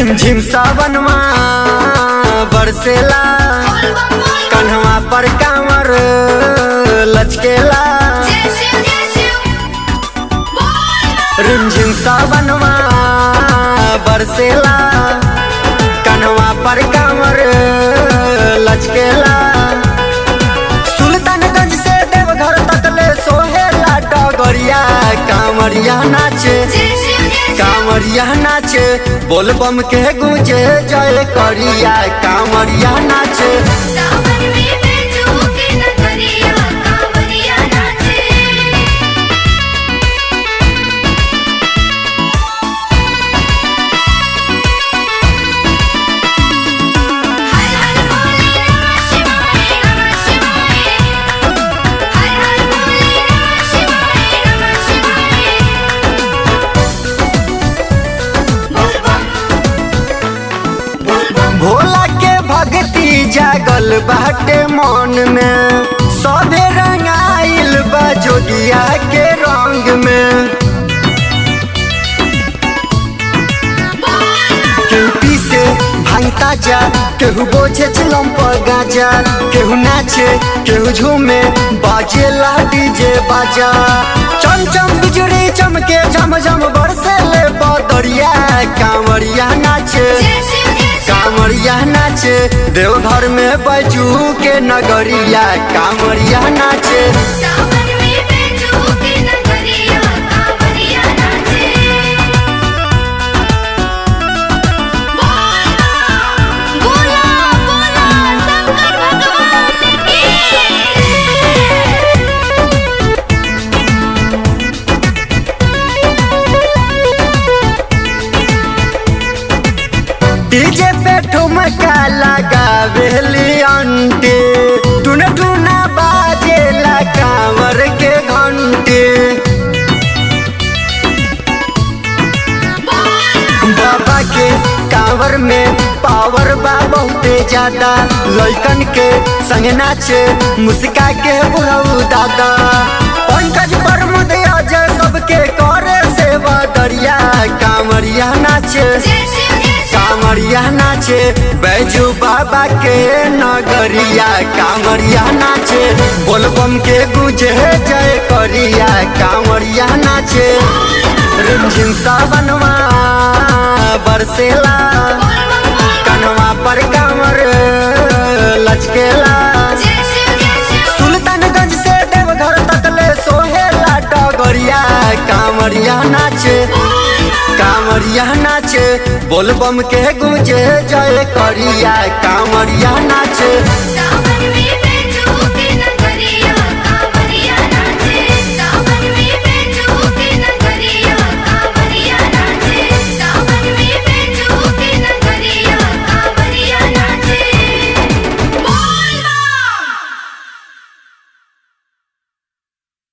रिमझिम सावनवा बरसेला कन्हवा पर कांवर लचकेला रिमझिम सावनवा बरसेला कन्हवा पर कांवर लचकेला सुल्तानगंज से देवघर तक ले सोहेला डगरिया कांवरिया नाचे कांवरिया नाचे बोल बम के गूंजे जय करिया कांवरिया नाचे भोला के भक्ति जागल बाटे मन में सभे रंगाइल बा जोगिया के रंग में केहू पीसे भांगता जा केहू बोझे चिलम पर गाजा केहू नाचे केहू झूमे बाजे ला डीजे बाजा चम चम बिजली चमके झम झम बरसे ले बदरिया कांवरिया नाचे कांवरिया नाचे देवघर में बजू के नगरिया कांवरिया नाचे डीजे पे ठुमका लगावेली अंटे टुन टुना बाजेला कांवर के घंटे बाबा के कांवर में पावर बा बहुते ज्यादा लइकन के संग नाचे मुस्का के बुढ़ऊ दादा पंकज प्रमुद अजय सबके करे सेवा दरिया कांवरिया नाचे कांवरिया नाचे बैजू बाबा के नगरिया कांवरिया नाचे बोलबम के गुजे जय करिया कांवरिया नाचे रिमझिम सावनवा बरसेला कनवा पर कांवर लचकेला सुल्तानगंज से देवघर तक ले सोहेला डगरिया कांवरिया नाचे कांवरिया नाचे बोलबम के गुजे जय करिया कांवरिया नाचे